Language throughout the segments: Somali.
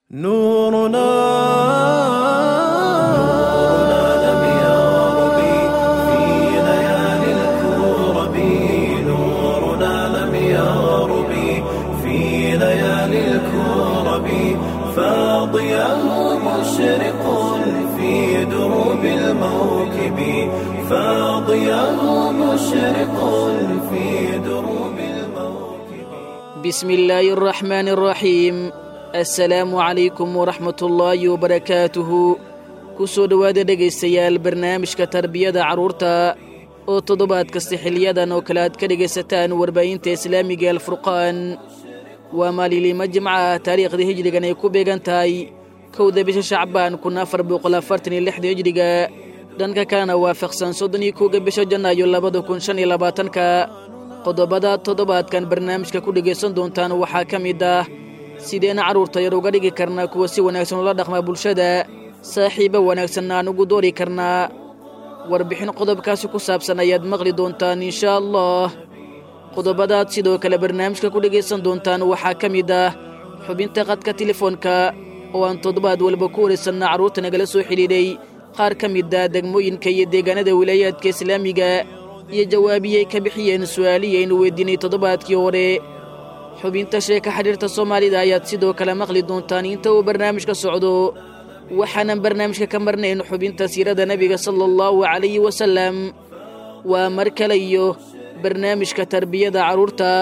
نورنا لم يغرب في ليالي الكرب نورنا لم يغرب في ليالي الكرب فاضياه مشرق في دروب الموكب فاضياه مشرق في دروب الموكب بسم الله الرحمن الرحيم assalaamu calaykum waraxmatullaahi wabarakaatuhu ku soo dhowaada dhegaystayaal barnaamijka tarbiyada carruurta oo toddobaad kasta xiliyadan oo kale aad ka dhegaysataan warbaahinta islaamiga alfurqaan waa maalinlimo jimca ah taariikhdii hijrigan ay ku beegan tahay kowda bisha shacbaan kun afar boqol afartan iyo lixda hijriga dhanka kalena waafaqsan soddon iyo kowga bisha janaayo labada kun shan iyo labaatanka qodobada toddobaadkan barnaamijka ku dhegaysan doontaan waxaa ka mid ah sideena carruurta yar uga dhigi karnaa kuwa si wanaagsan ula dhaqma bulshada saaxiibo wanaagsanna aan ugu doori karnaa warbixin qodobkaasi ku saabsan ayaad maqli doontaan inshaa allah qodobadaad sidoo kale barnaamijka ku dhegaysan doontaan waxaa ka mid ah xubinta qadka telefoonka oo aan toddobaad walba ku waraysanna carruurta nagala soo xidhiidhay qaar ka mid ah degmooyinka iyo deegaanada wilaayaadka islaamiga iyo jawaabiyay ka bixiyeen su'aalihii aynu weydiinay toddobaadkii hore xubinta sheeka xidhiirta soomaalida ayaad sidoo kale maqli doontaan inta uu barnaamijka socdo waxaanan barnaamijka ka marnayn xubinta siirada nebiga sala allahu calayhi wasalam waa mar kale iyo barnaamijka tarbiyada carruurta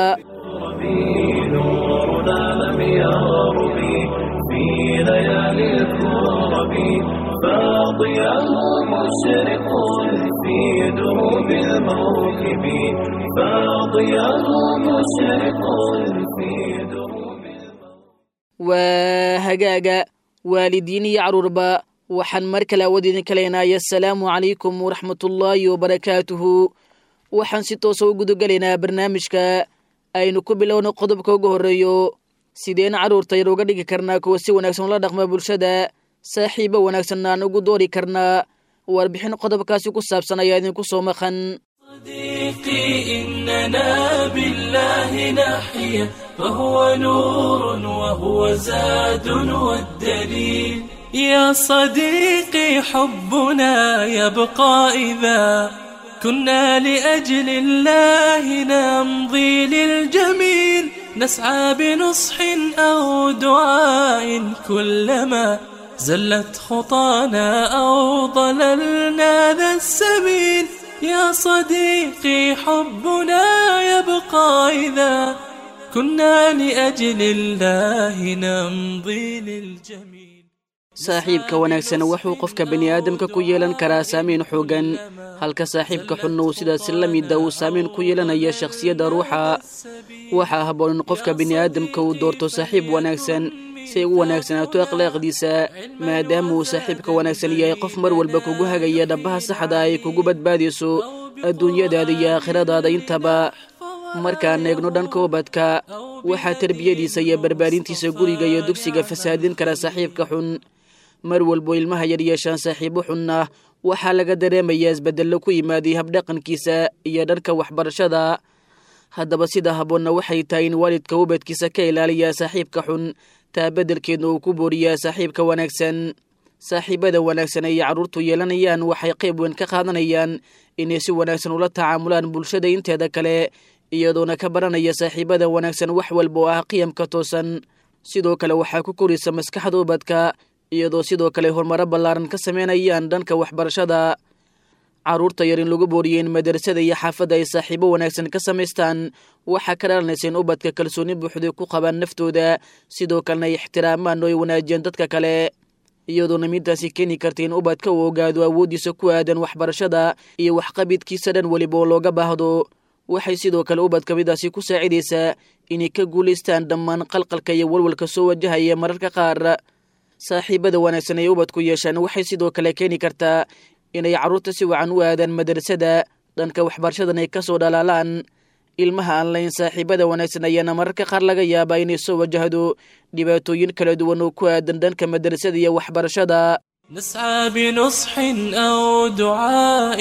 نورنا لم يغرب في ليالي الكرب فاضياه مشرق في دروب الموكب فاضياه مشرق في دروب waa hagaaga waalidiin iyo carruurba waxaan mar kale awood idinka leenahay assalaamu calaykum waraxmatullaahi wabarakaatuhu waxaan si toosa u gudagelaynaa barnaamijka aynu ku bilowno qodobka ugu horreeyo sideen carruurta yar uga dhigi karnaa kuwa si wanaagsan ula dhaqma bulshada saaxiibo wanaagsanna aan ugu doori karnaa warbixin qodobkaasi ku saabsan ayaa idinku soo maqan صديقي إننا بالله نحيا فهو نور وهو زاد والدليل يا صديقي حبنا يبقى إذا كنا لأجل الله نمضي للجميل نسعى بنصح أو دعاء كلما زلت خطانا أو ضللنا ذا السبيل يا صديقي حبنا يبقى إذا كنا لأجل الله نمضي للجميل saaxiibka wanaagsan wuxuu qofka bini'aadamka ku yeelan karaa saamayn xooggan halka saaxiibka xunna uu sidaasi la mida uu saamayn ku yeelanaya shakhsiyadda ruuxa waxaa habboon in qofka bini'aadamka uu doorto saaxiib wanaagsan si ay u wanaagsanaato akhlaaqdiisa maadaama uu saaxiibka wanaagsan yahay qof mar walba kugu hagaya dhabbaha saxda ay kugu badbaadayso adduunyadaada iyo aakhiradaada intaba markaan eegno dhanka ubadka waxaa terbiyadiisa iyo barbaarintiisa guriga iyo dugsiga fasaadin kara saaxiibka xun mar walbo ilmaha yar yeeshaan saaxiibo xunna waxaa laga dareemayaa isbeddello ku yimaaday habdhaqankiisa iyo dhanka waxbarashada haddaba sida habboonna waxay tahay in waalidka ubadkiisa ka ilaaliyaa saaxiibka xun taa beddelkeedna uu ku booriyaa saaxiibka wanaagsan saaxiibada wanaagsan ay carruurtu yeelanayaan waxay qayb weyn ka qaadanayaan inay si wanaagsan ula tacaamulaan bulshada inteeda kale iyadoona ka baranaya saaxiibada wanaagsan wax walba oo ah qiyamka toosan sidoo kale waxaa ku koraysa maskaxda ubadka iyadoo sidoo kale horumaro ballaaran ka sameynayaan dhanka waxbarashada carruurta yar in lagu booriyo in madrasada iyo xaafadda ay saaxiibo wanaagsan ka samaystaan waxaa ka dhalanaysa in ubadka kalsooni buuxday ku qabaan naftooda sidoo kalena ay ixtiraamaan oo ay wanaajiyaan dadka kale iyadoona midaasi keeni karta in ubadka uu ogaado awooddiisa ku aadan waxbarashada iyo waxqabidkiisa dhan weliba oo looga baahdo waxay sidoo kale ubadka midaasi ku saacidaysaa inay ka guulaystaan dhammaan qalqalka iyo walwalka soo wajahaya mararka qaar saaxiibada wanaagsan ay ubadku yeeshaan waxay sidoo kale keeni kartaa inay carruurta si wacan u aadaan madrasada dhanka waxbarashadan ay ka soo dhalaalaan ilmaha aan layn saaxiibada wanaagsan ayaana mararka qaar laga yaabaa inay soo wajahdo dhibaatooyin kala duwan oo ku aadan dhanka madrasada iyo waxbarashada نسعى بنصح أو دعاء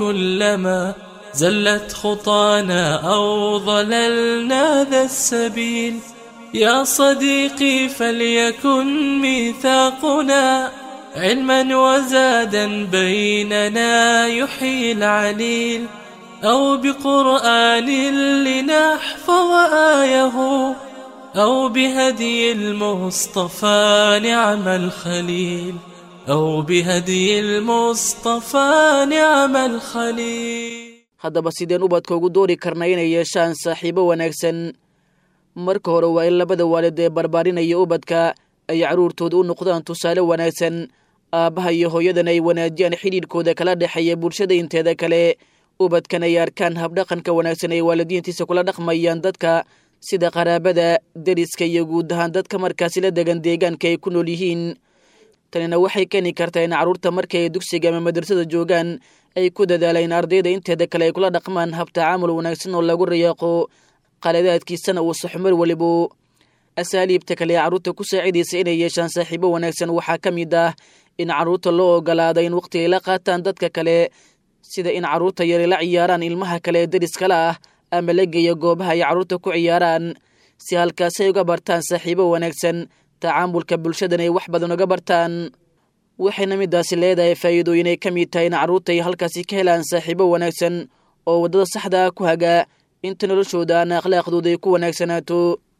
كلما زلت خطانا أو ضللنا ذا السبيل يا صديقي فليكن ميثاقنا علما وزادا بيننا يحيي العليل أو بقرآن لنحفظ آيه أو بهدي المصطفى نعم الخليل أو بهدي المصطفى نعم الخليل haddaba sideen ubadka ugu doori karna inay yeeshaan saaxiibo wanaagsan marka hore waa in labada waalid ee barbaarinaya ubadka ay carruurtooda u noqdaan tusaale wanaagsan aabbaha iyo hooyadan ay wanaajiyaan xidhiidhkooda kala dhexeeya bulshada inteeda kale ubadkan ay arkaan habdhaqanka wanaagsan ay waalidiintiisa kula dhaqmayaan dadka sida qaraabada deriska iyo guud ahaan dadka markaasi la degan deegaanka ay ku nool yihiin tanina waxay keeni kartaa in carruurta markay ay dugsiga ama madrasada joogaan ay ku dadaalaan ardayda inteeda kale ay kula dhaqmaan hab tacaamul wanaagsan oo lagu rayaaqo qaladaadkiisana uu saxmar welibu asaaliibta kale ee carruurta ku saacidaysa inay yeeshaan saaxiibo wanaagsan waxaa ka mid ah in carruurta loo ogolaada in waqti ay la qaataan dadka kale sida in carruurta yari la ciyaaraan ilmaha kale ee deriskala ah ama la geeya goobaha ay carruurta ku ciyaaraan si halkaasay uga bartaan saaxiibo wanaagsan tacaamulka bulshadan ay wax badan uga bartaan waxayna midaasi leedahay faa'iidooyin ay ka mid tahay in carruurta ay halkaasi ka helaan saaxiibo wanaagsan oo waddada saxda ah ku haga inta noloshooda aan akhlaaqdooda ay ku wanaagsanaato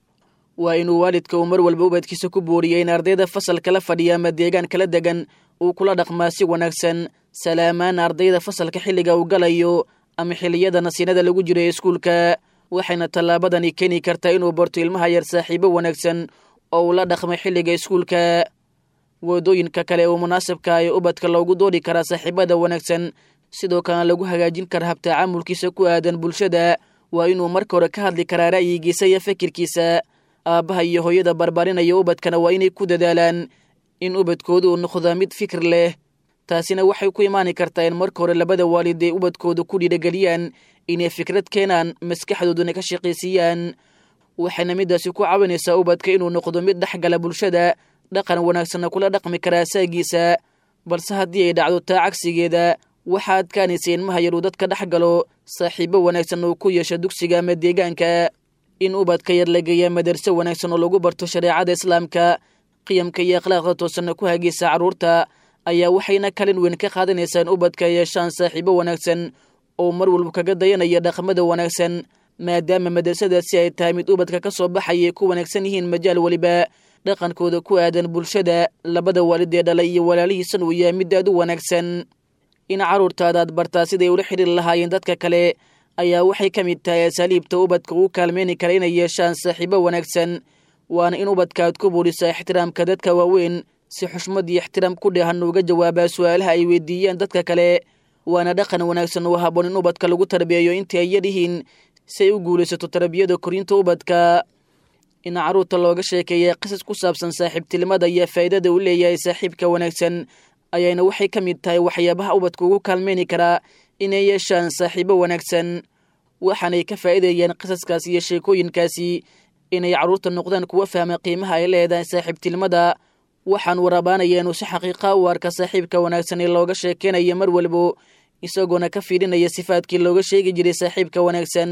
waa inuu waalidka uu mar walba ubadkiisa ku booriyay in ardayda fasalka la fadhiya ama deegaan kala degan uu kula dhaqmaa si wanaagsan salaamaan ardayda fasalka xilliga uu galayo ama xilliyada nasiinada lagu jiro ee iskuulka waxayna tallaabadani keeni kartaa inuu barto ilmaha yar saaxiibo wanaagsan oo uu la dhaqmay xilliga iskuulka waddooyinka kale oo munaasabka ee ubadka loogu doori karaa saaxiibada wanaagsan sidoo kalena lagu hagaajin kara habtacaamulkiisa ku aadan bulshada waa inuu marka hore ka hadli karaa ra'yigiisa iyo fikirkiisa aabbaha iyo hooyada barbaarinaya ubadkana waa inay ku dadaalaan in ubadkooda uu noqdaa mid fikir leh taasina waxay ku imaani kartaa in marka hore labada waalid ay ubadkooda ku dhiirageliyaan inay fikrad keenaan maskaxdooduna ka shaqaysiiyaan waxayna midaasi ku caawinaysaa ubadka inuu noqdo mid dhexgala bulshada dhaqan wanaagsanna kula dhaqmi karaa asaagiisa balse haddii ay dhacdo taa cagsigeeda waxaa adkaanaysa ilmaha yaruu dadka dhex galo saaxiibo wanaagsan uu ku yeesho dugsiga ama deegaanka in ubadka yar la geeya madarso wanaagsan oo lagu barto shareecada islaamka qiyamka iyo akhlaaqda toosanna ku hagaysa carruurta ayaa waxayna kalin weyn ka qaadanaysaa in ubadka yeeshaan saaxiibo wanaagsan oo mar walba kaga dayanaya dhaqmada wanaagsan maadaama madrasadaasi ay tahay mid ubadka ka soo baxayay ku wanaagsan yihiin majaal weliba dhaqankooda ku aadan bulshada labada waalid ee dhalay iyo walaalihiisan uu yahay mid aad u wanaagsan in carruurtaadaad bartaa siday ula xidhiiri lahaayeen dadka kale ayaa waxay ka mid tahay asaaliibta ubadka ugu kaalmeyni kara inay yeeshaan saaxiibo wanaagsan waana in ubadka aad ku buurisaa ixtiraamka dadka waaweyn si xushmad iyo ixtiraam ku dheehan uga jawaabaa su-aalaha ay weydiiyaan dadka kale waana dhaqan wanaagsan oo haboon in ubadka lagu tarbiyeeyo intii ay yaryihiin si ay u guulaysato tarbiyada korinta ubadka in carruurta looga sheekeeya qisas ku saabsan saaxiibtinimada iyo faa'iidada uu leeyahay saaxiibka wanaagsan ayayna waxay ka mid tahay waxyaabaha ubadka ugu kaalmeyni karaa inay yeeshaan saaxiibo wanaagsan waxaanay ka faa'iidayaan qisaskaasi iyo sheekooyinkaasi inay carruurta noqdaan kuwa fahma qiimaha ay leedahay saaxiibtinimada waxaan warabaanaya inuu si xaqiiqa u arka saaxiibka wanaagsan ee looga sheekeynaya mar walbo isagoona ka fiidhinaya sifaadkii looga sheegi jiray saaxiibka wanaagsan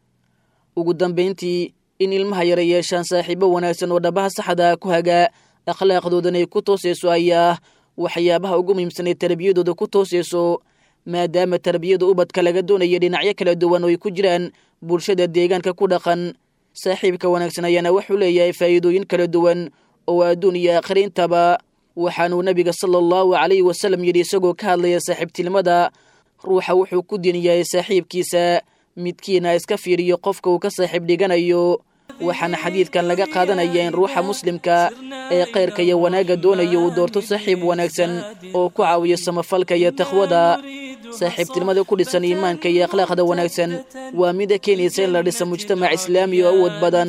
ugu dambayntii in ilmaha yara yeeshaan saaxiibo wanaagsan oo dhabaha saxda ku hagaa akhlaaqdoodan ay ku toosayso ayaa waxyaabaha ugu muhiimsan ee tarbiyadooda ku toosayso maadaama tarbiyada ubadka laga doonaya dhinacyo kala duwan oo ay ku jiraan bulshada deegaanka ku dhaqan saaxiibka wanaagsan ayaana wuxuu leeyahay faa'iidooyin kala duwan oo adduun iyo aakhira intaba waxaanuu nebiga sala allahu calayhi wasalam yidhi isagoo ka hadlaya saaxiibtinimada ruuxa wuxuu ku din yahay saaxiibkiisa midkiina iska fiiriyo qofka uu ka saaxiib dhiganayo waxaana xadiidkan laga qaadanaya in ruuxa muslimka ee khayrka iyo wanaagga doonaya uu doorto saaxiib wanaagsan oo ku caawiyo samafalka iyo takhwada saaxiibtinimada ku dhisan iimaanka iyo akhlaaqda wanaagsan waa mida keenaysa in la dhisa mujtamac islaami oo awood badan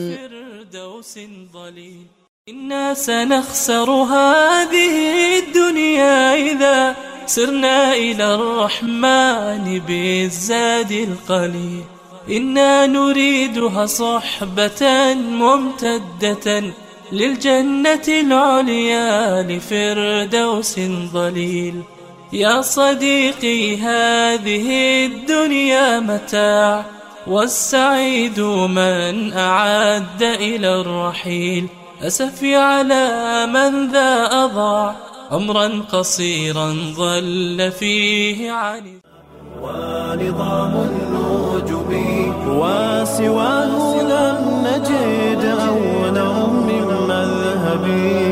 إنا سنخسر هذه الدنيا إذا سرنا إلى الرحمن بالزاد القليل إنا نريدها صحبة ممتدة للجنة العليا لفردوس ضليل يا صديقي هذه الدنيا متاع والسعيد من أعد إلى الرحيل أسفي على من ذا أضاع عمرا قصيرا ظل فيه عن ونظام النجوم وسواه لم نجد أولا من مذهب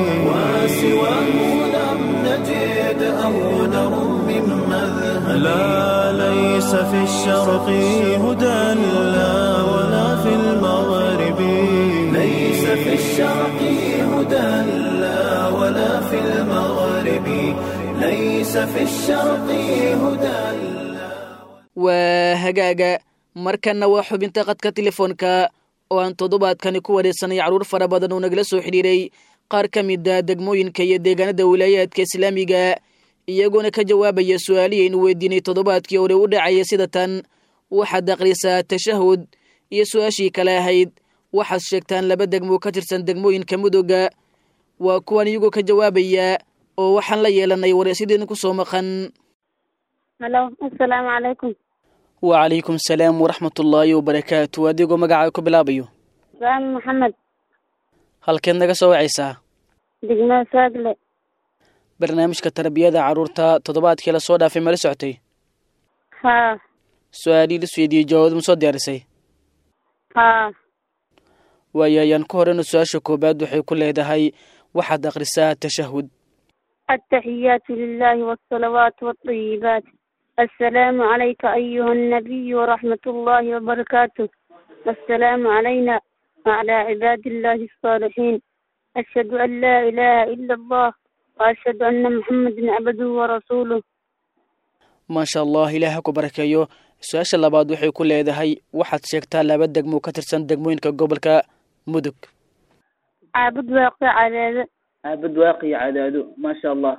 وسواه لم نجد أولا من مذهب لا ليس في الشرق هدى لا ولا في المغرب ليس في الشرق هدى لا ولا في المغرب ليس في الشرق هدى waa hagaaga markanna waa xubinta qadka telefoonka oo aan toddobaadkani ku wareegsanay carruur fara badan oo nagala soo xidhiiray qaar ka mida degmooyinka iyo deegaanada wilaayaadka islaamiga iyagoona ka jawaabaya su-aalihii aynu weydiinay toddobaadkii hore u dhacaya sida tan waxaad akhrisaa tashahud iyo su-aashii kale ahayd waxaad sheegtaan laba degmo ka tirsan degmooyinka mudooga waa kuwan iyagoo ka jawaabaya oo waxaan la yeelanay wareysyadiina ku soo maqan halo assalaamu calaykum wacalaykum salaam waraxmatullaahi wabarakaatu adigoo magacaa ku bilaabayo saami maxamed halkeed naga soo wacaysaa degmada saagle barnaamijka tarbiyada carruurta toddobaadkii la soo dhaafay mala socotay haa su-aalihii la isweydiiyey jawaabad ma soo diyaarisay haa waayo ayaan ku horeyna su-aasha koowaad waxay ku leedahay waxaad akhrisaa tashahud التحيات لله والصلوات والطيبات السلام عليك أيها النبي ورحمة الله وبركاته السلام علينا وعلى عباد الله الصالحين أشهد أن لا إله إلا الله وأشهد أن محمدا عبده ورسوله maasha allah ilaah ha ku barakeeyo su-aasha labaad waxay ku leedahay waxaad sheegtaa laba degmo ka tirsan degmooyinka gobolka mudug عابد واقع على aabad waaqiyo cadaado maasha allah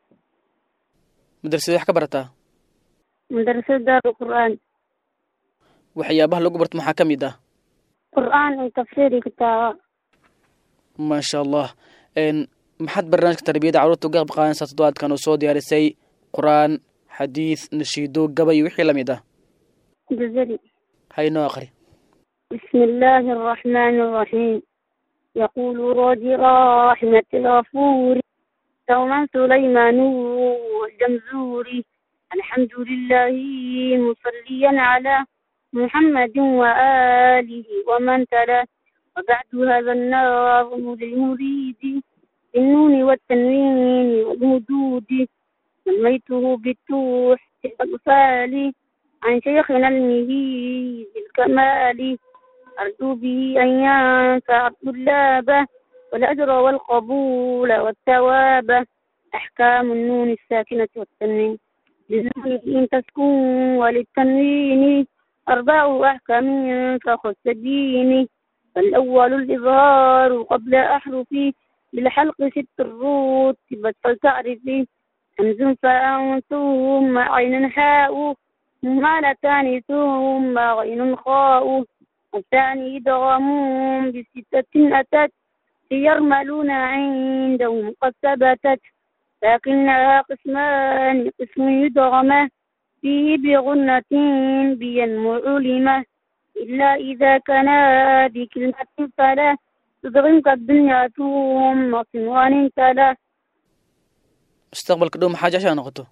madrasada wax ka barataa مدرسة دار القرآن waxyaabaha lagu barto maxaa ka mid ah قرآن وتفسير كتاب maasha allah n maxaad barnaamijka tarbiyada carruurta uga qayb qaadanaysaa toddobaadkan oo soo diyaarisay qur-aan xadiid nashiido gabay iyo wixii lamid ah جزري haynoo aqri بسم الله الرحمن الرحيم يقول راجي رحمة الغفور دوما سليمان والجمزوري الحمد لله مصليا على محمد وآله ومن تلا وبعد هذا النظم للمريد بالنون والتنوين والمدود سميته بالتوح الأطفال عن شيخنا المهيد الكمال أرجو به أن ينفع الطلاب والأجر والقبول والثواب أحكام النون الساكنة والتنوين للنون إن تسكن وللتنوين أربع أحكام فخذ الدين فالأول الإظهار قبل أحرفي بالحلق ست الرتبة فلتعرفي همز فاء ثم عين حاء مهملتان ثم غين خاء الثاني إدغام بستة أتت يرملون عندهم قد ثبتت لكنها قسمان قسم يدغمه فيه بغنة بينمو علمه إلا إذا كان بكلمة فلا تدغم كالدنيا ثم صنوان تلا mustaqbalka dhow maxaa jeceshaa noqoto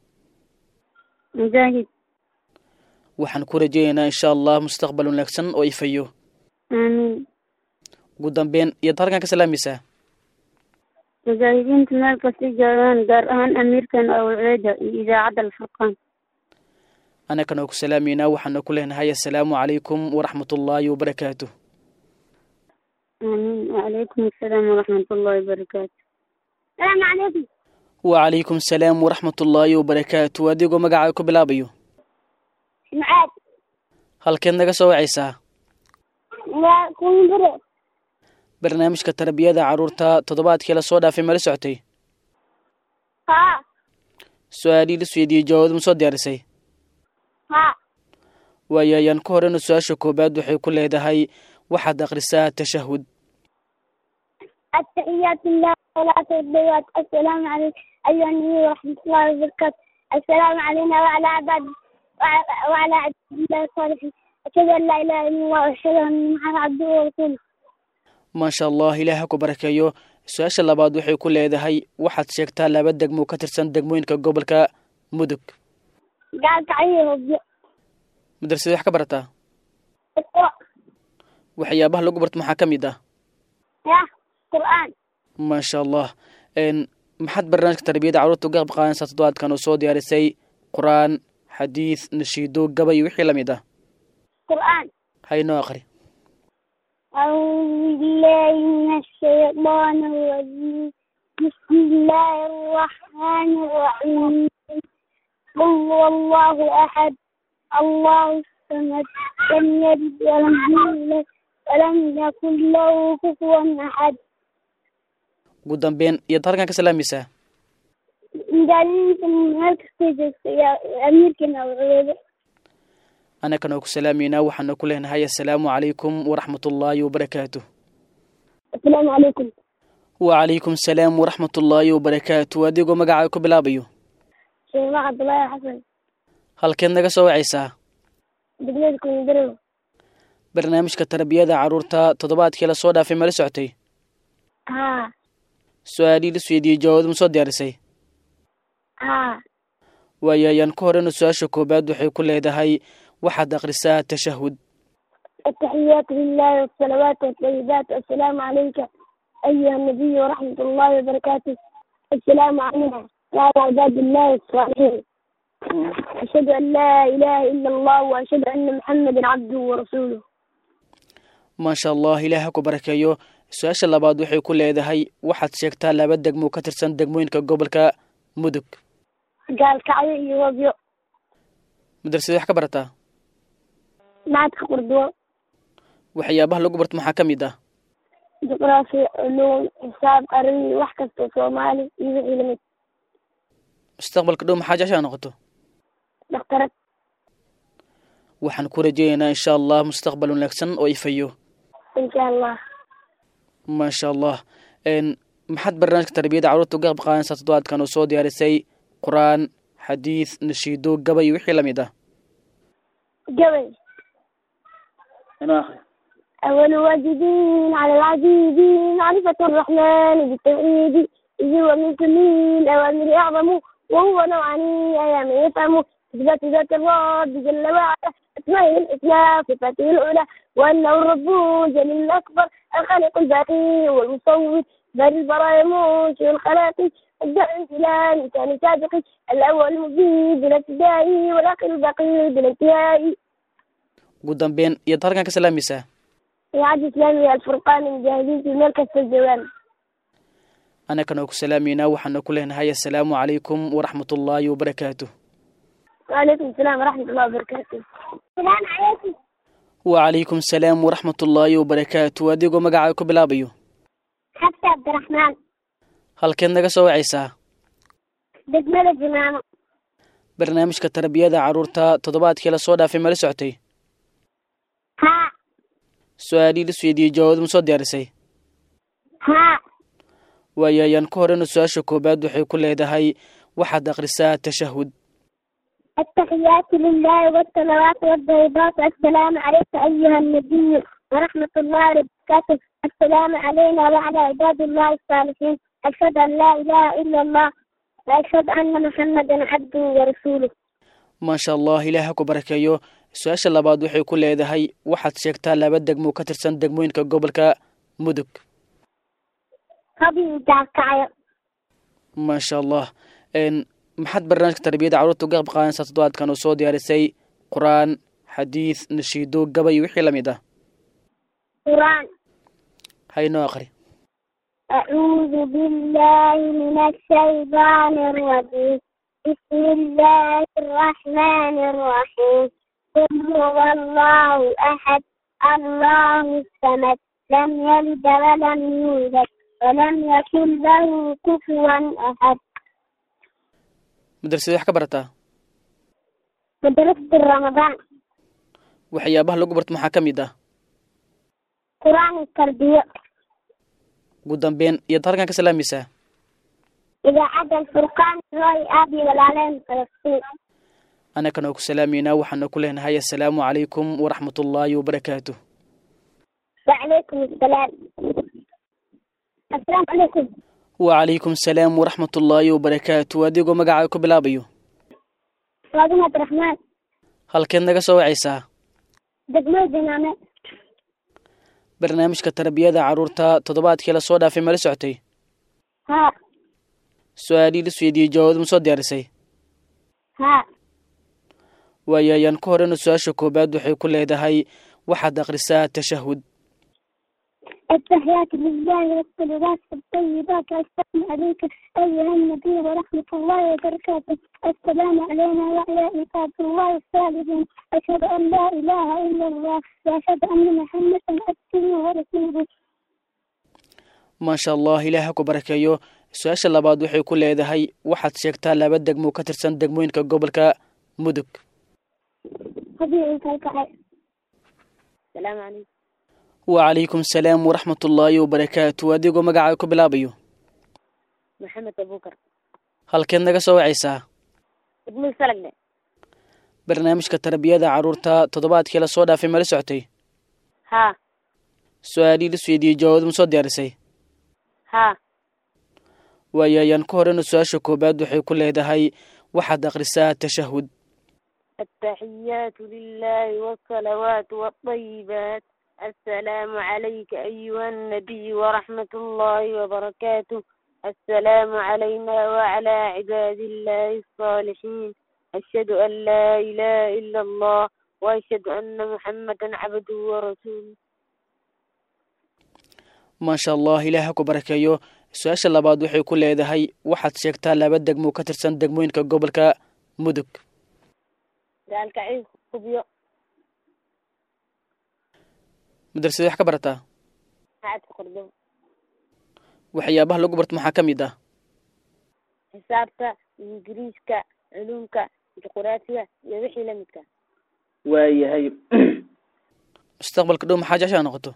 مجاهد waxaan ku rajeynaynaa insha allah mustaqbal wanaagsan oo ifayo آمين ugu dambeyn iyaad halkan ka salaamaysaa mujaahidiinta meel kasta joogaan gaar ahaan amiirkan awceeda iyo idaacadda alfurqaan anakana ku salaamaynaa waxaana ku leenahay assalaamu calaykum waraxmatullaahi wabarakaatu آمين وعليكم السلام ورحمة الله وبركاته السلام عليكم wacalaykum asalaam waraxmatullaahi wabarakaatu adigoo magacaa ku bilaabayo معاد halkeed naga soo wacaysaa لا كون برو barnaamijka tarbiyada carruurta toddobaadkii la soo dhaafay mala socotay ها su-aalihii la isweydiiyey jawaabad ma soo diyaarisay ها waayo ayaan ku horeyna su-aasha koowaad waxay ku leedahay waxaad akhrisaa tashahud التحيات لله والصلاة والسلام السلام عليكم أيها النبي ورحمة الله وبركاته السلام علينا وعلى عباد وعلى وعلى عباد الله الصالحين أشهد أن لا إله إلا الله وأشهد أن محمد عبده ورسوله maasha allah ilaah ha ku barakeeyo su-aasha labaad waxay ku leedahay waxaad sheegtaa laba degmo ka tirsan degmooyinka gobolka mudug قال كعيه وبيو madrasada wax ka barataa اقرأ waxyaabaha lagu barto maxaa ka mid ah يا قرآن maasha allah n maxaad barnaamijka tarbiyadda carruurta uga qayb qaadanaysaa toddobaadkan oo soo diyaarisay qur-aan xadiid nashiido gabay wixii la mid ah قرآن haynoo aqri أعوذ بالله من الشيطان الرجيم بسم الله الرحمن الرحيم قل هو الله أحد الله الصمد لم يلد ولم يولد ولم يكن له كفوا أحد ugu dambeyn iyaad halkan ka salaamaysaa مدرسة مركز يا أمير كنا وعيدة annagana oo ku salaamaynaa waxaana ku leenahay assalaamu calaykum waraxmatullaahi wabarakaatuh السلام عليكم wacalaykum salaam waraxmatullaahi wabarakaatu adigoo magacaaga ku bilaabayo شيخ عبد الله حسن halkeed naga soo wacaysaa دقيقكم يدروا barnaamijka tarbiyada carruurta toddobaadkii la soo dhaafay mala socotay ها su-aalihii la isweydiiyey jawaabad ma soo diyaarisay ها waayo ayaan ka horeyna su-aasha koowaad waxay ku leedahay waxaad akhrisaa tashahud التحيات لله والصلوات والطيبات السلام عليك أيها النبي ورحمة الله وبركاته السلام علينا وعلى عباد الله الصالحين أشهد أن لا إله إلا الله وأشهد أن محمدا عبده ورسوله maasha allah ilaah ha ku barakeeyo su-aasha labaad waxay ku leedahay waxaad sheegtaa laba degmo ka tirsan degmooyinka gobolka mudug قال كعي وبيو madrasada wax ka barataa معك قردوة waxyaabaha lagu barto maxaa ka mid ah جغرافيا علوم حساب قرني وحكة صومالي يوحي لمد mustaqbalka dhow maxaa jeceshaa noqoto دكتورة waxaan ku rajeynaynaa insha allah mustaqbal wanaagsan oo ifayo إن شاء الله maasha allah n maxaad barnaamijka tarbiyadda carruurta uga qayb qaadanaysaa toddobaadkan oo soo diyaarisay qur-aan xadiid nashiido gabay wixii la mid ah جبل أول واجبين على العزيز معرفة الرحمن بالتوحيد إذ هو من كل الأوامر أعظم وهو نوعان أيام يفهم إثبات ذات الرب جل وعلا أسمائه الحسنى صفاته العلى وأنه الرب جل الأكبر الخالق الباقي والمصور بل البرايا منشئ الخلاق الداعي إلى لسان سابق الأول المبين بلا ابتداء والآخر الباقي بلا انتهاء ugu dambeyn iyaad halkan ka salaamaysaa إعادة إسلامي الفرقان المجاهدين في مركز الجوان annagana oo ku salaamaynaa waxaana ku leenahay assalaamu calaykum waraxmatullaahi wabarakaatuh وعليكم السلام ورحمة الله وبركاته السلام عليكم wacalaykum salaam waraxmatullaahi wabarakaatu adigoo magacaaga ku bilaabayo حتى عبد الرحمن halkeed naga soo wacaysaa دجملة جمامة barnaamijka tarbiyada carruurta toddobaadkii la soo dhaafay mala socotay ها su-aalihii la isweydiiyey jawaabad ma soo diyaarisay ها waayo ayaan ka horeyna su-aasha koowaad waxay ku leedahay waxaad akhrisaa tashahud التحيات لله والصلوات والطيبات السلام عليك أيها النبي ورحمة الله وبركاته السلام علينا وعلى عباد الله الصالحين أشهد أن لا إله إلا الله وأشهد أن محمدا عبده ورسوله maasha allah ilaah ha ku barakeeyo su-aasha labaad waxay ku leedahay waxaad sheegtaa laba degmo ka tirsan degmooyinka gobolka mudug قبل كعيو maasha allah n maxaad barnaamijka tarbiyadda carruurta uga qayb qaadanaysaa toddobaadkan oo soo diyaarisay qur-aan xadiid nashiido gabay wixii la mid ah قرآن haynoo aqri أعوذ بالله من الشيطان الرجيم بسم الله الرحمن الرحيم قل هو الله أحد الله الصمد لم يلد ولم يولد ولم يكن له كفوا أحد madrasada wax ka barataa مدرسة رمضان waxyaabaha lagu barto maxaa ka mid ah قرآن التربية ugu dambeyn iyaad halkan ka salaamaysaa إذا عدا الفرقان رأي أبي والعلم فلسطين annagana ku salaameynaa waxaana ku leenahay assalaamu calaykum waraxmatullaahi wabarakaatu وعليكم السلام السلام عليكم wacalaykum salaam waraxmatullaahi wabarakaatu adigoo magacaaga ku bilaabayo فاطمة عبد الرحمن halkeed naga soo wacaysaa دقمة جنانة barnaamijka tarbiyada carruurta toddobaadkii la soo dhaafay mala socotay ها su-aalihii la isweydiiyey jawaabad ma soo diyaarisay ها waayo ayaan ku horeyna su-aasha koowaad waxay ku leedahay waxaad akhrisaa tashahud التحيات لله والصلوات الطيبات والسلام عليك أيها النبي ورحمة الله وبركاته السلام علينا وعلى عباد الله الصالحين أشهد أن لا إله إلا الله وأشهد أن محمدا عبده ورسوله maasha allah ilaah ha ku barakeeyo su-aasha labaad waxay ku leedahay waxaad sheegtaa laba degmo ka tirsan degmooyinka gobolka mudug هذه الكعكة السلام عليكم wacalaykum salaam waraxmatullaahi wabarakaatu adigoo magacaaga ku bilaabayo محمد أبو بكر halkeed naga soo wacaysaa ابن السلق barnaamijka tarbiyada carruurta toddobaadkii la soo dhaafay mala socotay ها su-aalihii la isweydiiyey jawaabad ma soo diyaarisay ها waayo ayaan ku horeyna su-aasha koowaad waxay ku leedahay waxaad akhrisaa tashahud التحيات لله والصلوات والطيبات السلام عليك أيها النبي ورحمة الله وبركاته السلام علينا وعلى عباد الله الصالحين أشهد أن لا إله إلا الله وأشهد أن محمدا عبده ورسوله maasha allah ilaah ha ku barakeeyo su-aasha labaad waxay ku leedahay waxaad sheegtaa laba degmo ka tirsan degmooyinka gobolka mudug قال كعيد خبيو madrasada wax ka barataa قاعد في قردو waxyaabaha lagu barto maxaa ka mid ah حسابك إنجليزك علومك جغرافيا يوحي لمدك waayahay mustaqbalka dhow maxaa jeceshaa noqoto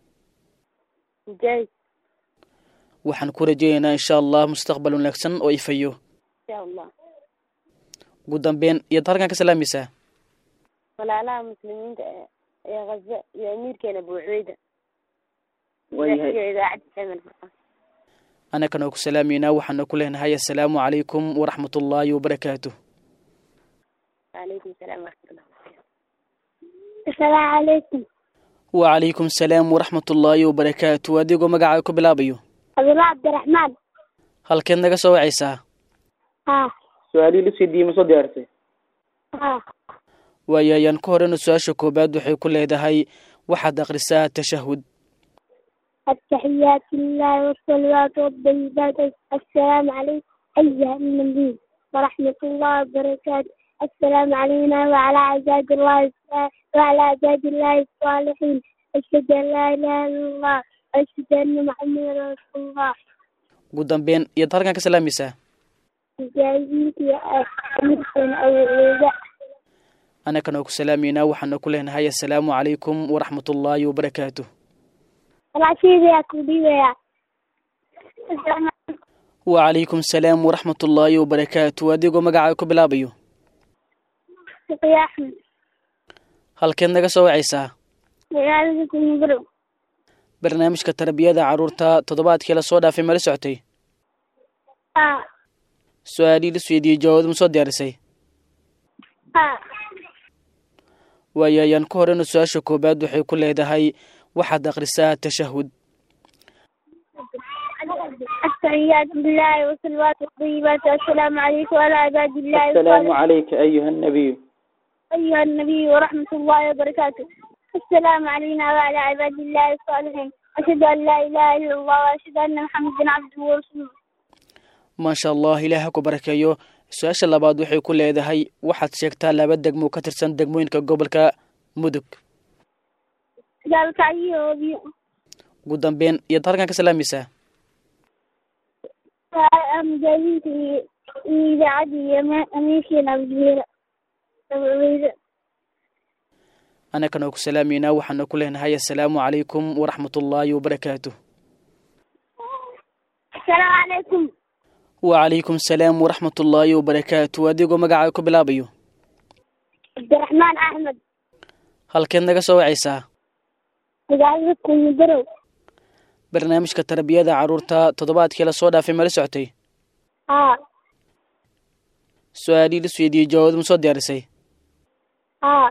مجاهد waxaan ku rajeynaynaa insha allah mustaqbal wanaagsan oo ifayo إن شاء الله ugu dambeyn iyaad halkan ka salaamaysaa walaalaha muslimiinta ee ee ghaza iyo amiirkeena abu cubeyda waayahay iyo idaacadda xeemel furqaan annagana ku salaameynaa waxaana ku leenahay assalaamu calaykum waraxmatullaahi wabarakaatu وعليكم السلام ورحمة الله السلام عليكم wacalaykum salaam waraxmatullaahi wabarakaatu adigoo magacaaga ku bilaabayo عبد الله عبد الرحمن halkeed naga soo wacaysaa ها su-aalihii la isweydiiyey ma soo diyaarisay ها waayo ayaan ku horeyna su-aasha koowaad waxay ku leedahay waxaad akhrisaa tashahud التحيات لله والصلوات والطيبات السلام عليكم أيها النبي ورحمة الله وبركاته السلام علينا وعلى عباد الله وعلى عباد الله الصالحين أشهد أن لا إله إلا الله وأشهد أن محمدا رسول الله ugu dambeyn iyaad halkan ka salaamaysaa مجاهدين أمركم أو عيدا annagana ku salaameynaa waxaana ku leenahay assalaamu calaykum waraxmatullaahi wabarakaatu العشير يا كوبي يا السلام wacalaykum salaam waraxmatullaahi wabarakaatu adigoo magacaaga ku bilaabayo عليكم يا أحمد halkeed naga soo wacaysaa وعليكم مبروك barnaamijka tarbiyada carruurta toddobaadkii la soo dhaafay mala socotay ها su-aalihii la isweydiiyey jawaabad ma soo diyaarisay ها waayo ayaan ku horeyna su-aasha koowaad waxay ku leedahay waxaad akhrisaa tashahud التحيات لله والصلوات والطيبات السلام عليكم وعلى عباد الله الصالحين calayka ayuha nabiyu أيها النبي ورحمة الله وبركاته السلام علينا وعلى عباد الله الصالحين أشهد أن لا إله إلا الله وأشهد أن محمدا عبده ورسوله maasha allah ilaah ha ku barakeeyo su-aasha labaad waxay ku leedahay waxaad sheegtaa laba degmo ka tirsan degmooyinka gobolka mudug قال تعيي ugu dambeyn iyaad halkan ka salaamaysaa مجاهدين في إذاعة أمريكا أبو عبيدة annagana ku salaameynaa waxaana ku leenahay assalaamu calaykum waraxmatullaahi wabarakaatu السلام عليكم wacalaykum salaam waraxmatullaahi wabarakaatu adigoo magacaaga ku bilaabayo cabdiraxmaan axmed halkeed naga soo wacaysaa magaalada kumidarow barnaamijka tarbiyada carruurta toddobaadkii lasoo dhaafay mala socotay haa su-aalihii la isweydiiyey jawaabad ma soo diyaarisay haa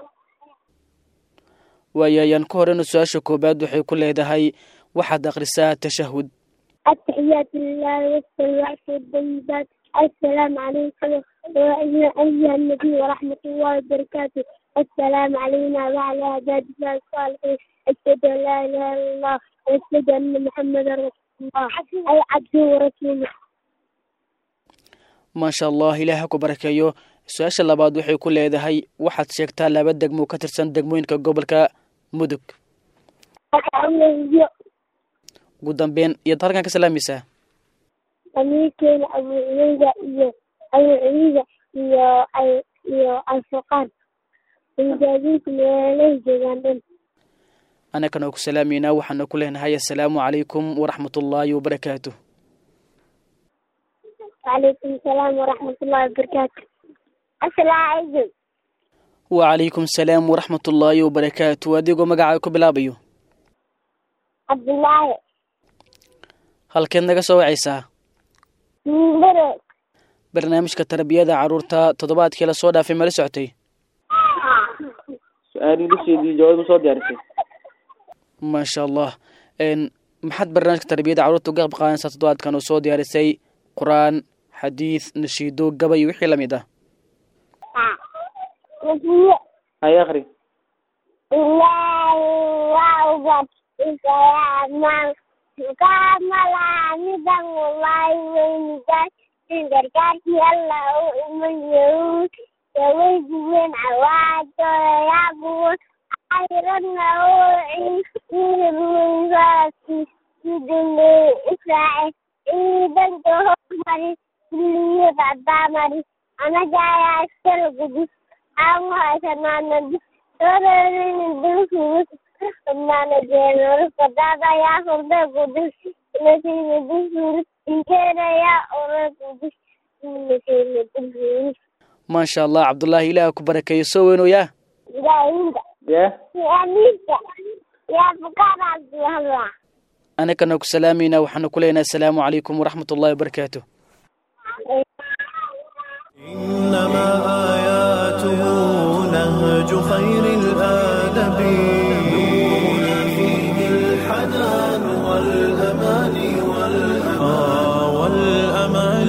waayo ayaan ku horeyna su-aasha koowaad waxay ku leedahay waxaad akhrisaa tashahud التحيات لله والصلوات والطيبات السلام عليكم وعلى أيها النبي ورحمة الله وبركاته السلام علينا وعلى عباد الله الصالحين أشهد أن لا إله إلا الله وأشهد أن محمدا رسول الله أي عبده ورسوله maasha allah ilaah ha ku barakeeyo su-aasha labaad waxay ku leedahay waxaad sheegtaa laba degmo ka tirsan degmooyinka gobolka mudug أولي ugu dambeyn iyaad halkan ka salaamaysaa أمريكا أبو عبيدة إيو أبو عبيدة إيو أي- إيو الفقار مجاهدين ميلي جيغاندن annagana ku salaameynaa waxaana ku leenahay assalaamu calaykum waraxmat ullaahi wabarakaatuh وعليكم السلام ورحمة الله وبركاته السلام عليكم wacalaykum salaam waraxmat ullaahi wabarakaatu adigoo magacaa ku bilaabayo عبد الله halkeed naga soo wacaysaa مبرك barnaamijka tarbiyada carruurta toddobaadkii lasoo dhaafay mala socotay su-aalihii la sheediyey jawaab ma soo diyaarisay maasha allah n maxaad barnaamijka tarbiyada carruurta uga qayb qaadanaysaa toddobaadkan oo soo diyaarisay qur-aan xadiid nashiido gabay iyo wixii lamid ah وفي hay akri الله وعبد السلام كامل عمدا والله وينجاز تنقرقات يلا ومن يهود يويد من عواد يعبون عيرنا وعين من راسي يدل إسرائيل إذا تهمري كل يبعد مري أنا جاي أشتري قدس an haysanaa yaa hurda gudus inteedaya ora gudus maasha allah cabdullaahi ilaah ku barakeeyo soo weynooyaa ilaahinda ya amiinta yaa bukaanaasduhala anagana ku salaameynaa waxaana ku leenahay assalaamu calaykum waraxmat ullahi wabarakaatu إنما آياته نهج خير الآدب نورنا فيه الحنان والأمان والأمان والأمان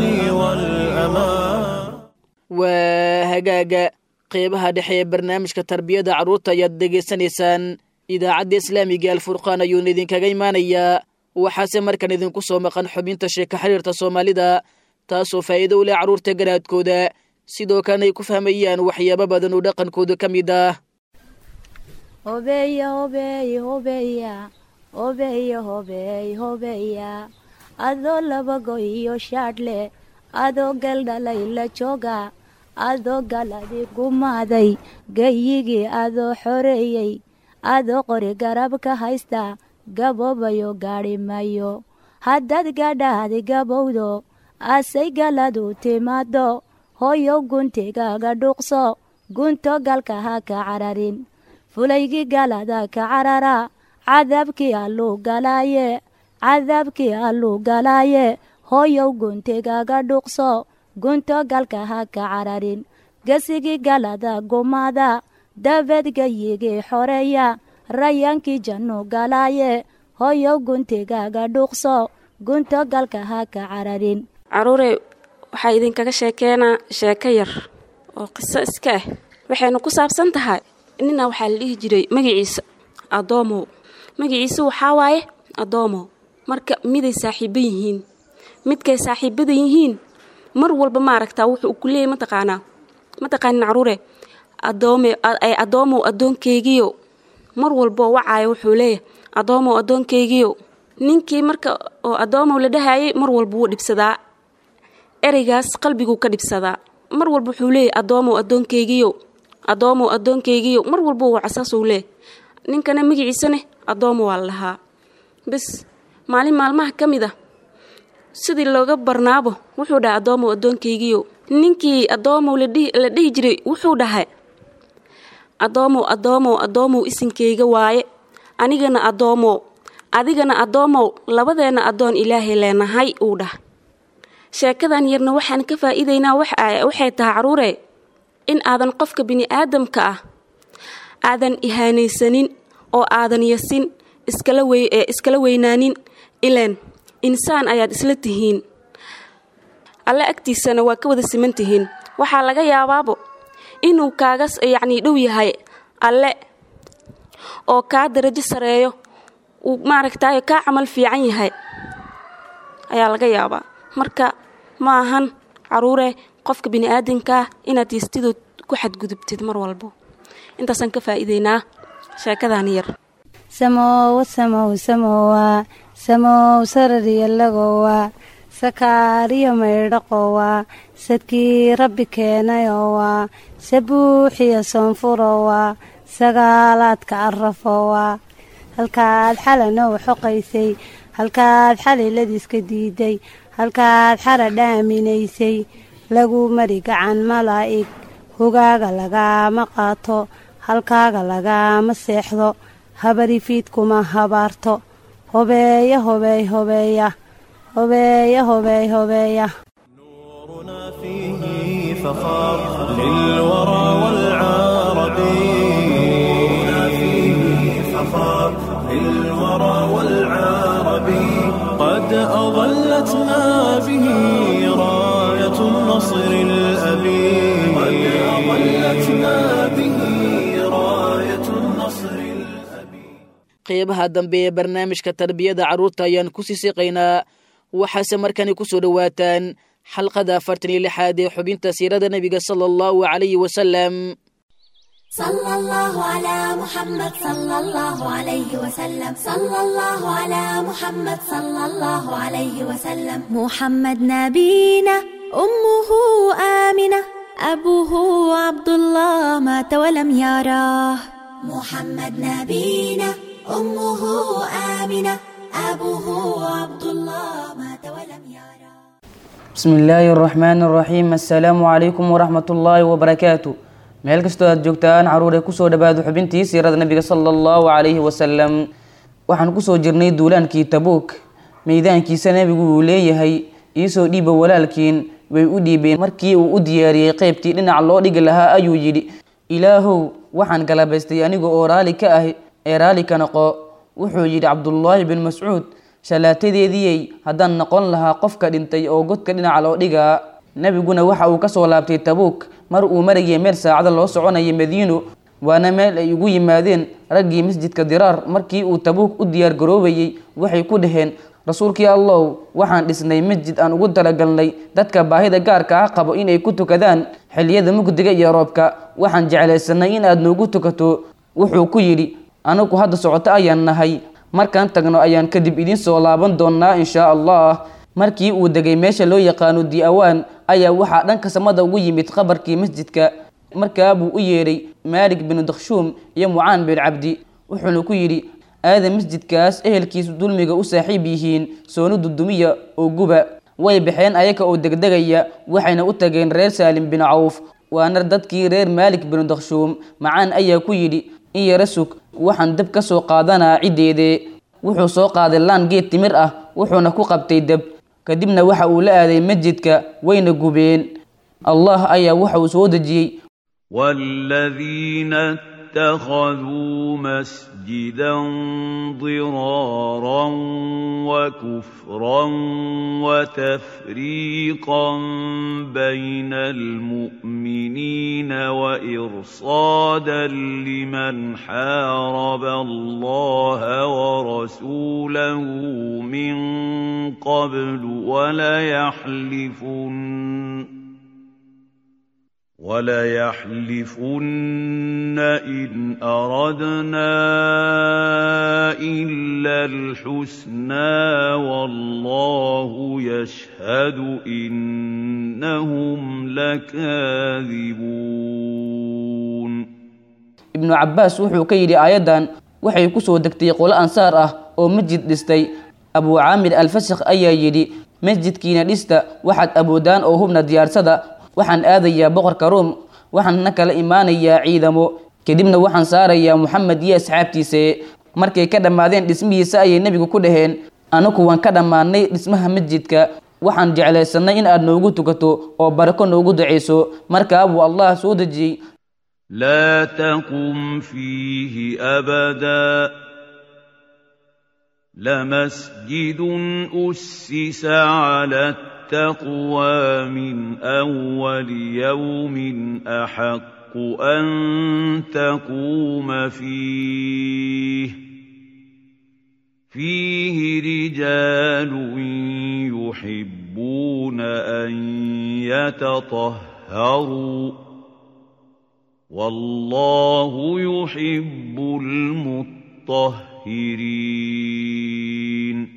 والأمان waa hagaaga qeybaha dhexe ee barnaamijka tarbiyada carruurta ayaad dhegaysanaysaan idaacadda islaamiga alfurqaan ayuuna idinkaga imaanayaa waxaase markan idinku soo maqan xubinta sheeka xiriirta soomaalida taasoo faa'iido u leh carruurta garaadkooda sidoo kalena ay ku fahmayaan waxyaabo badan oo dhaqankooda ka mid ah hobeya hobeey hobeya hobeya hobeey hobeya adoo labago iyo shaadhle adoo galdhalay la jooga adoo galadi gumaaday gayigii adoo xoreeyey adoo qori garab ka haysta gaboobayo gaadhi mayo haddaad gadhaadi gabowdo asay galadu timaado hoyow guntigaaga dhuuqso gunto galka ha ka cararin fulaygii galada ka carara cadaabkii alluu galaaye cadaabkii alluu galaaye hoyow guntigaaga dhuuqso gunto galka ha ka cararin gesigii galada gumaada dabeed gayigii xoreeya rayaankii jannu galaaye hoyow guntigaaga dhuuqso gunto galka ha ka cararin caruure waxaa idinkaga sheekeenaa sheeko yar oo qiso iska ah waxayna ku saabsan tahay nina waxaa la dhihi jiray magaciisa adoomow magaciisa waxaa waaye adoomow marka miday saaxiibo yihiin midkay saaxiibada yihiin mar walba maaragtaa wuxuu ku leeyay mataqaanaa mataqaanin caruure adoome ay adoomow addoonkeygiyo mar walboo wacaayo wuxuu leeyahay adoomow addoonkeygiyo ninkii marka oo adoomow la dhahayay mar walba wuu dhibsadaa ereygaas qalbiguu ka dhibsadaa mar walba wuxuu leeyahy adoomow addoonkeygiyo adoomow addoonkeygiyo mar walba wuu casaasuu leeyahy ninkana magaciisane adoomo waa la dhahaa bes maalin maalmaha ka mid a sidii looga barnaabo wuxuu dhahay adoomow addoonkeygiyo ninkii adoomow la dhihi jiray wuxuu dhahay addoomow addoomow addoomow isinkayga waaye anigana addoomow adigana addoomow labadeenna addoon ilaahay leenahay uu dhah sheekadan yarna waxaan ka faa'iidaynaa waxay tahay caruure in aadan qofka bini-aadamka ah aadan ihaanaysanin oo aadan yasin iskala weynaanin ileen insaan ayaad isla tihiin alle agtiisana waa ka wada siman tihiin waxaa laga yaabaabo inuu kaaga yacnii dhow yahay alle oo kaa darajo sareeyo uu maaragtaayo kaa camal fiican yahay ayaa laga yaabaa marka ma ahan caruure qofka bini-aadamkaah inaad yistidood ku xadgudubtid mar walbo intaasaan ka faa'iideynaa sheekadan yar samoowa samow samowa samow sarariyalagowa sakaariyo maydhaqowa sadkii rabbi keenayowa sabuuxiyo soonfurowa sagaalaadka arafowa halkaad xalanow xoqaysay halkaad xaliladiiska diiday halkaad xara dhaaminaysay lagu mari gacan malaa'ig hogaaga lagaama qaato halkaaga lagaama seexdo habarifiidkuma habaarto hobeeya hobeey hobeeya hobeeya hobeey hobeeya نورنا فيه فخار للورى والعرب نورنا فيه فخار للورى والعرب قد أظلتنا به راية النصر الأبي قد أظلتنا به راية النصر الأبي qeybaha dambe ee barnaamijka tarbiyada carruurta ayaan ku sii siqaynaa waxaase markani ku soo dhowaataan xalqada afartan iyo lixaad ee xubinta siirada nebiga sala allahu calayhi wasalam صلى الله على محمد صلى الله عليه وسلم صلى الله على محمد صلى الله عليه وسلم محمد نبينا أمه آمنة أبوه عبد الله مات ولم يراه محمد نبينا أمه آمنة أبوه عبد الله مات ولم يراه بسم الله الرحمن الرحيم السلام عليكم ورحمة الله وبركاته meel kastoo aad joogtaan caruur ee kusoo dhawaado xubintii siirada nabiga sala allahu calayhi wasalam waxaan kusoo jirnay duulaankii tabuuk meydaankiisa nebigu uu leeyahay iisoo dhiiba walaalkiin way u dhiibeen markii uu u diyaariyey qeybtii dhinac loo dhigi lahaa ayuu yidhi ilaahow waxaan galabaystay aniga oo raali ka ah ee raali ka noqo wuxuu yidhi cabdullaahi bin mascuud shallaatadeediyey haddaan noqon lahaa qofka dhintay oo godka dhinaca loo dhigaa nebiguna waxa uu kasoo laabtay tabuuk mar uu marayay meel saacada loo soconayay madiino waana meel ay ugu yimaadeen raggii masjidka diraar markii uu tabuuk u diyaar garoobayey waxay ku dhaheen rasuulkii allow waxaan dhisnay masjid aan ugu talagalnay dadka baahida gaarka ah qabo inay ku tukadaan xilliyada mugdiga iyo roobka waxaan jeclaysanay in aad noogu tukato wuxuu ku yidhi anagu hadda socoto ayaan nahay markaan tagno ayaan kadib idiin soo laaban doonaa inshaa allah markii uu degay meesha loo yaqaano diawaan ayaa waxaa dhanka samada ugu yimid qabarkii masjidka markaabuu u yeedhay maalik binu dakhshuum iyo mucaan bin cabdi wuxuuna ku yidhi aada masjidkaas ehelkiisu dulmiga u saaxiib yihiin soonu dudumiya oo guba way baxeen ayaga oo degdegaya waxayna u tageen reer saalim bin cawf waana dadkii reer maalik binu dakhshuum macaan ayaa ku yidhi in yara sug waxaan dab ka soo qaadanaa ciddeedee wuxuu soo qaaday laan geed timir ah wuxuuna ku qabtay dab kadibna waxa uu la aaday masjidka wayna gubeen allah ayaa waxa uu soo dejiyey والذين اتخذوا مسجدا ضرارا وكفرا وتفريقا بين المؤمنين وإرصادا لمن حارب الله ورسوله من قبل وليحلفن وليحلفن إن أردنا إلا الحسنى والله يشهد إنهم لكاذبون ibnu cabaas wuxuu ka yidhi aayaddan waxay kusoo degtay qolo ansaar ah oo masjid dhistay abuu caamir alfasakh ayaa yidhi masjidkiina dhista waxaad awoodaan oo hubna diyaarsada waxaan aadayaa boqorka ruom waxaana kala imaanayaa ciidamo kadibna waxaan saarayaa moxamed iyo asxaabtiisa markay ka dhammaadeen dhismihiisa ayay nebigu ku dhaheen anaku waan ka dhammaanay dhismaha masjidka waxaan jeclaysanay in aad noogu tukato oo barako noogu ducayso markaa buu allah soo dejiyey لا تقم فيه أبدا لمسجد أسس على التقوى من أول يوم أحق أن تقوم فيه فيه رجال يحبون أن يتطهروا والله يحب المطهرين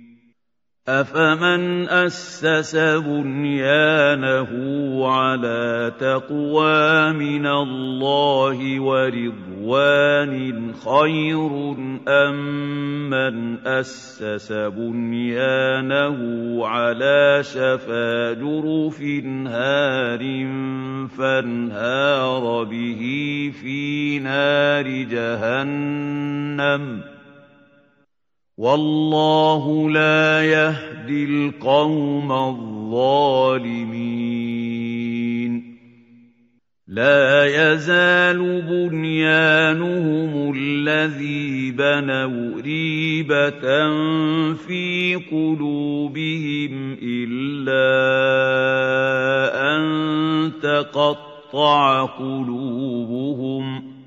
أفمن أسس بنيانه على تقوى من الله ورضوان خير أم من أسس بنيانه على شفا جرف هار فانهار به في نار جهنم والله لا يهدي القوم الظالمين لا يزال بنيانهم الذي بنوا ريبة في قلوبهم إلا أن تقطع قلوبهم ۖ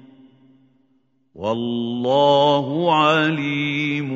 والله عليم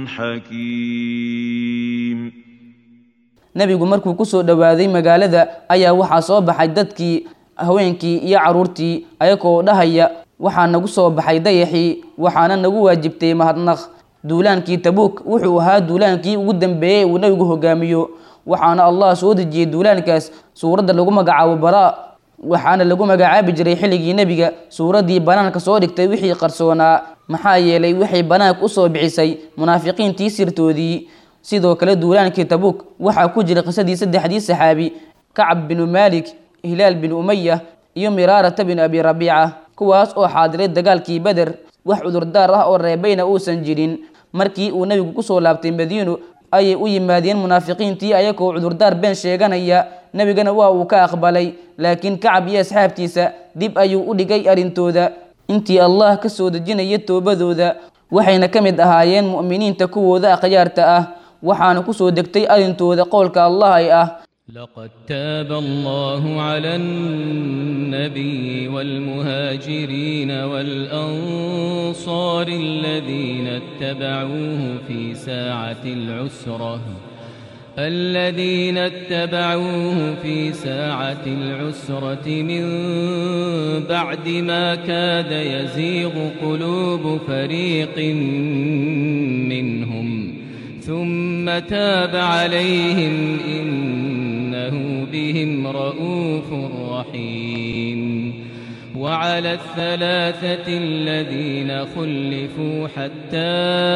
حكيم nebigu markuu ku soo dhowaaday magaalada ayaa waxaa soo baxay dadkii haweenkii iyo carruurtii ayagoo dhahaya waxaa nagu soo baxay dayaxii waxaana nagu waajibtay mahadnaq duulaankii tabuuk wuxuu ahaa duulaankii ugu dambeeyey uu nebigu hogaamiyo waxaana allah soo dejiyey duulaankaas suuradda lagu magacaabo baraa waxaana lagu magacaabi jiray xilligii nebiga suuraddii banaanka soo dhigtay wixii qarsoonaa maxaa yeelay waxay banaanka usoo bixisay munaafiqiintii sirtoodii sidoo kale duulaankii tabuuk waxaa ku jiray qisadii saddexdii saxaabi kacab binu maalik hilaal bin umaya iyo miraarata bin abi rabiica kuwaas oo xaadiray dagaalkii beder wax cudurdaar ah oo reebayna uusan jirin markii uu nebigu kusoo laabtay madiino ayay u yimaadeen munaafiqiintii ayagoo cudurdaar been sheeganaya nebigana waa uu ka aqbalay laakiin kacab iyo asxaabtiisa dib ayuu u dhigay arrintooda intii allah ka soo dejinaya toobadooda waxayna ka mid ahaayeen mu'miniinta kuwooda akhyaarta ah waxaana ku soo degtay arrintooda qowlka allah ay ah لقد تاب الله على النبي والمهاجرين والأنصار الذين اتبعوه في ساعة العسرة الذين اتبعوه في ساعة العسرة من بعد ما كاد يزيغ قلوب فريق منهم ثم تاب عليهم إنه بهم رؤوف رحيم وعلى الثلاثة الذين خلفوا حتى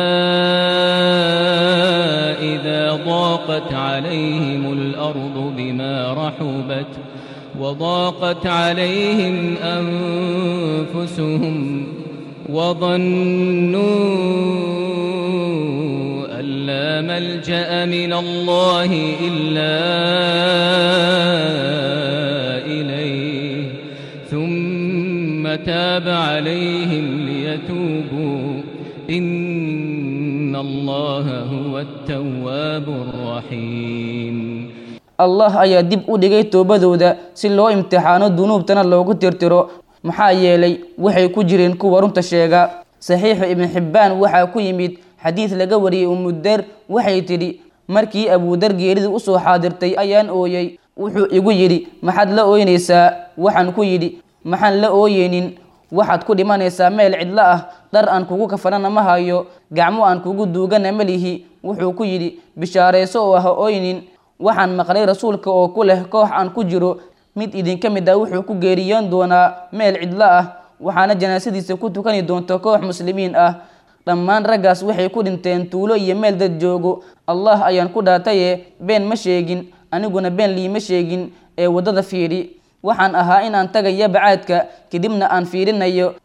إذا ضاقت عليهم الأرض بما رحبت وضاقت عليهم أنفسهم وظنوا أن لا ملجأ من الله إلا إليه ثم تاب عليهم ليتوبوا إن الله هو التواب الرحيم allah ayaa dib u dhigay toobadooda si loo imtixaano dunuubtana loogu tirtiro maxaa yeelay waxay ku jireen kuwa runta sheega saxiixu ibn xibbaan waxaa ku yimid xadiid laga wariyey umuder waxay tidhi markii abuudar geeridii usoo xaadirtay ayaan ooyey wuxuu igu yidhi maxaad la ooynaysaa waxaan ku yidhi maxaan la ooyeynin waxaad ku dhimanaysaa meel cidlo ah dhar aan kugu kafanana ma hayo gacmo aan kugu duugana ma lihi wuxuu ku yidhi bishaarayso oo ha ooynin waxaan maqlay rasuulka oo ku leh koox aan ku jiro mid idinka mid ah wuxuu ku geeriyoon doonaa meel cidlo ah waxaana janaasadiisa ku tukani doonta koox muslimiin ah dhammaan raggaas waxay ku dhinteen tuulo iyo meel dad joogo allah ayaan ku dhaataye been ma sheegin aniguna been liima sheegin ee waddada fiidhi waxaan ahaa inaan tagayo bacaadka kadibna aan fiirinayo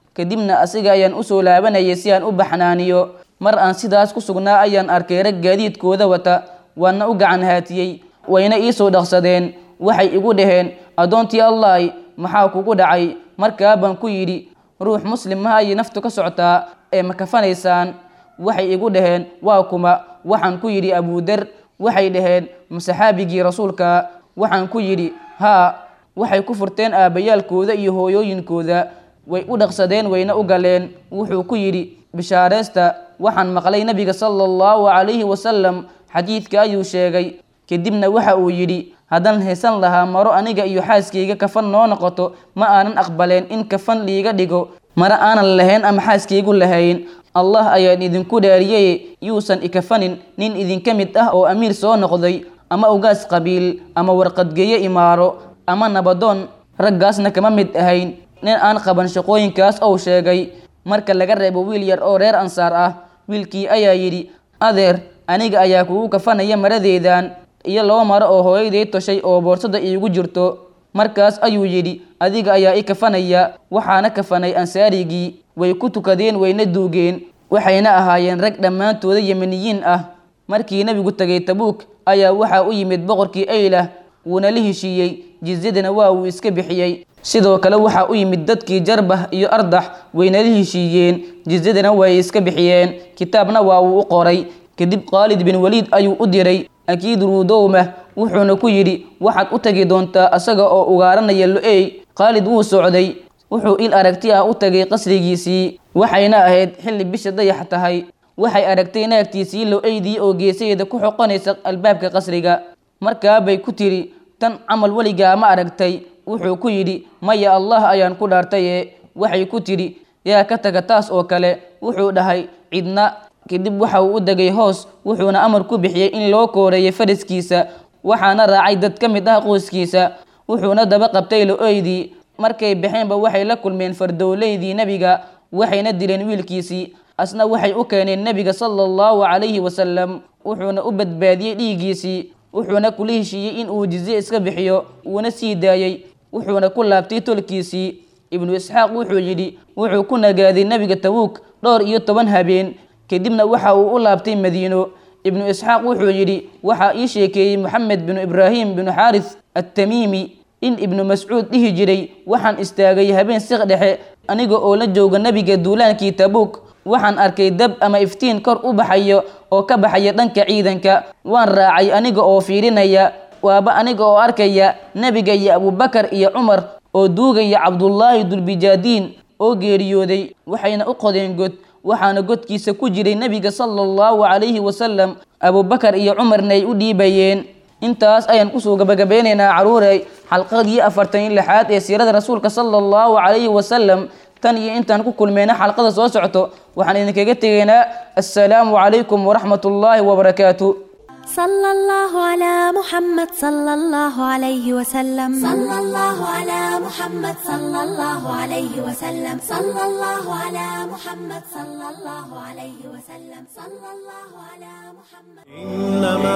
kadibna asiga ayaan usoo laabanayay si aan u baxnaaniyo mar aan sidaas ku sugnaa ayaan arkay rag gaadiidkooda wata waana u gacan haatiyey wayna iisoo dhaqsadeen waxay igu dhaheen addoontii allahi maxaa kugu dhacay markaa baan ku yidhi ruux muslim ma ayay naftu ka socotaa ee ma kafanaysaan waxay igu dhaheen waa kuma waxaan ku yidhi abuudar waxay dhaheen ma saxaabigii rasuulka waxaan ku yidhi haa waxay ku furteen aabbayaalkooda iyo hooyooyinkooda way u dhaqsadeen wayna u galeen wuxuu ku yidhi bishaareysta waxaan maqlay nebiga sala allahu calayhi wasalam xadiidka ayuu sheegay kadibna waxa uu yidhi haddaan haysan lahaa maro aniga iyo xaaskayga kafan noo noqoto ma aanan aqbaleen in kafan liiga dhigo mare aanan lahayn ama xaaskaygu lahayn allah ayaan idinku dhaariyey yuusan ikafanin nin idinka mid ah oo amiir soo noqday ama ugaas qabiil ama warqadgeeyo imaaro ama nabadoon raggaasna kama mid ahayn nin aan qaban shaqooyinkaas ou sheegay marka laga reebo wiil yar oo reer ansaar ah wiilkii ayaa yidhi adeer aniga ayaa kugu kafanaya maradeedan iyo laba maro oo hooyaday toshay oo boorsada iigu jirto markaas ayuu yidhi adiga ayaa i kafanaya waxaana kafanay ansaarigii way ku tukadeen wayna duugeen waxayna ahaayeen rag dhammaantooda yemeniyiin ah markii nebigu tegay tabuuk ayaa waxaa u yimid boqorkii aylah wuuna la heshiiyey jizyadana waa uu iska bixiyey sidoo kale waxaa u yimid dadkii jarbah iyo ardax wayna la heshiiyeen jizyadana way iska bixiyeen kitaabna waa uu u qoray kadib khaalid bin waliid ayuu u diray akiid ruudowmah wuxuuna ku yidhi waxaad u tagi doontaa asaga oo ugaaranaya lo-ey khaalid wuu socday wuxuu il aragti ah u tagay qasrigiisii waxayna ahayd xilli bisha dayax tahay waxay aragtay naagtiisii lo-eydii oo geesaheeda ku xoqonaysa albaabka qasriga markaa bay ku tiri tan camal weligaa ma aragtay wuxuu ku yidhi maya allah ayaan ku dhaartaye waxay ku tidhi yaa ka taga taas oo kale wuxuu dhahay cidna kadib waxa uu u degay hoos wuxuuna amar ku bixiyey in loo kooreeyo faraskiisa waxaana raacay dad ka mid ah qoyskiisa wuxuuna daba qabtay lo-eydii markay baxeenba waxay la kulmeen fardowleydii nebiga waxayna dileen wiilkiisii asna waxay u keeneen nebiga sala allahu calayhi wasalam wuxuuna u badbaadiyey dhiiggiisii wuxuuna kula heshiiyey in uu jizye iska bixiyo uuna sii daayey wuxuuna ku laabtay tolkiisii ibnu isxaaq wuxuu yidhi wuxuu ku nagaaday nebiga tabuuk dhowr iyo toban habeen kadibna waxa uu u laabtay madiino ibnu isxaaq wuxuu yidhi waxaa ii sheekeeyey moxamed binu ibraahim binu xaaris attamiimi in ibnu mascuud dhihi jiray waxaan istaagay habeen siq dhexe aniga oo la jooga nebiga duulaankii tabuuk waxaan arkay dab ama iftiin kor u baxayo oo ka baxaya dhanka ciidanka waan raacay aniga oo fiirinaya waaba aniga oo arkaya nebiga iyo abubakar iyo cumar oo duugaya cabdullaahi dulbijaadiin oo geeriyooday waxayna u qodeen god waxaana godkiisa ku jiray nebiga sala allahu calayhi wasalam abubakar iyo cumarna ay u dhiibayeen intaas ayaan kusoo gabagabeynaynaa caruurey xalqadii afartan iyo lixaad ee siirada rasuulka sala allahu calayhi wasalam tan iyo intaan ku kulmeyna xalqada soo socto waxaan idinkaga tegaynaa assalaamu calaykum waraxmat ullaahi wabarakaatu صلى الله على محمد صلى الله عليه وسلم صلى الله على محمد صلى الله عليه وسلم صلى الله على محمد صلى الله عليه وسلم صلى الله على محمد إنما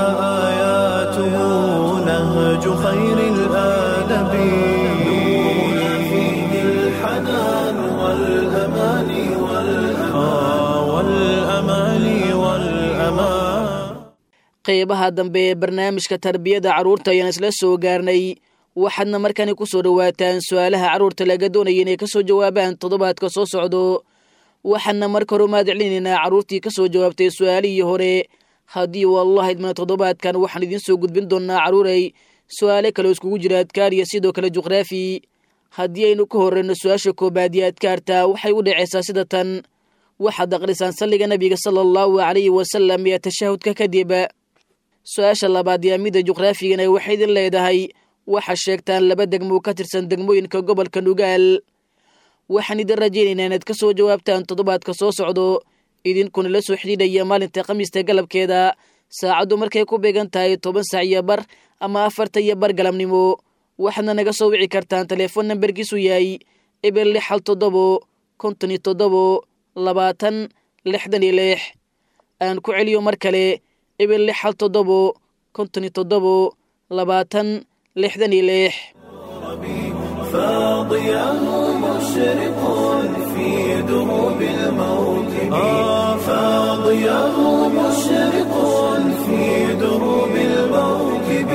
آياته نهج خير الآدب نورنا فيه الحنان والأمان والأمان والأمان والأمان qeybaha dambe ee barnaamijka tarbiyada carruurta ayaan isla soo gaarnay waxaadna markani ku soo dhowaataan su-aalaha carruurta laga doonaya inay ka soo jawaabaan toddobaadka soo socdo waxaana marka hore umaad celinaynaa carruurtii ka soo jawaabtay su-aalihii hore haddii wallah idmana toddobaadkan waxaan idiin soo gudbin doonaa carruurey su-aale kaleo iskugu jira adkaar iyo sidoo kale juqraafi haddii aynu ka horreyno su-aasha koobaad iyo adkaarta waxay u dhacaysaa sida tan waxaad aqrisaan salliga nebiga sala allahu calayhi wasalam iyo tashahudka kadib su-aasha labaad yaa mida juqraafigana waxay idin leedahay waxaa sheegtaan laba degmo ka tirsan degmooyinka gobolka nugaal waxaan idin rajaynaynaa inaad ka soo jawaabtaan toddobaadka soo socdo idinkuna la soo xidhiidhaya maalinta khamiista galabkeeda saacaddu markay ku beegan tahay toban saac iyo bar ama afarta iyo bar galabnimo waxaadna naga soo wici kartaan teleefon nambarkiisu yahay eber lix hal toddobo konton iyo toddobo labaatan lixdan iyo lix aan ku celiyo mar kale eber lix hal toddobo konton iyo toddobo labaatan lixdan iyo lix فاضياه مشرق في دروب الموكب فاضياه مشرق في دروب الموكب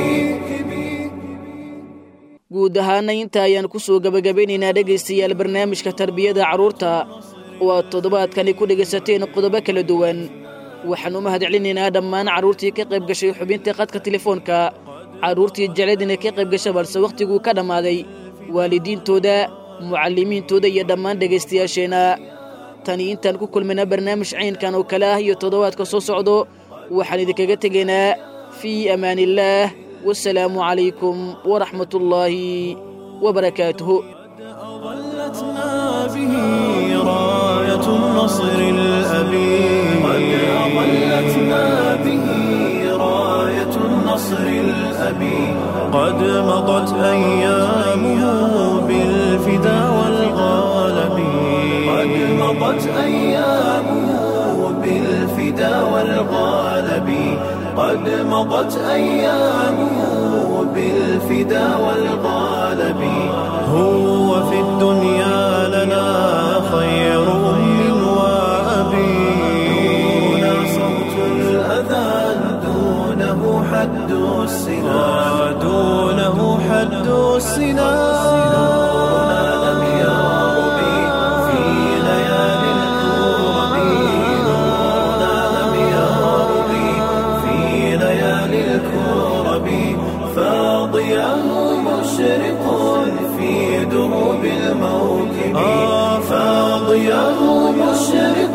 guud ahaana inta ayaan ku soo gebagabeynaynaa dhegaystayaal barnaamijka tarbiyada carruurta oo aad toddobaadkani ku dhegaysateen qodobo kala duwan waxaan u mahadcelinaynaa dhammaan carruurtii ka qayb gashay xubinta qadka telefoonka carruurtii jeclad inay ka qayb gasha balse wakhtiguu ka dhammaaday waalidiintooda mucallimiintooda iyo dhammaan dhegaystayaasheenna tani intaan ku kulmayna barnaamij caynkan oo kale ah iyo toddobaadka soo socdo waxaan idinkaga tegaynaa fii amaaniillaah wasalaamu calaykum waraxmat ullaahi wabarakaatuhu أظلتنا به راية النصر الأبي قد أظلتنا به راية النصر الأبي قد مضت أيامه بالفدا والغالب قد مضت أيامه بالفدا والغالب قد مضت أيامه بالفدا والغالب هو في الدنيا لنا خير أم وأبي دون صوت الأذان دونه حد السنا دونه حد السنا لم يربي في ليالي الكرب نورنا لم يربي في ليالي الكرب فاضياه مشرق في دروب الموكب فاضياه مشرق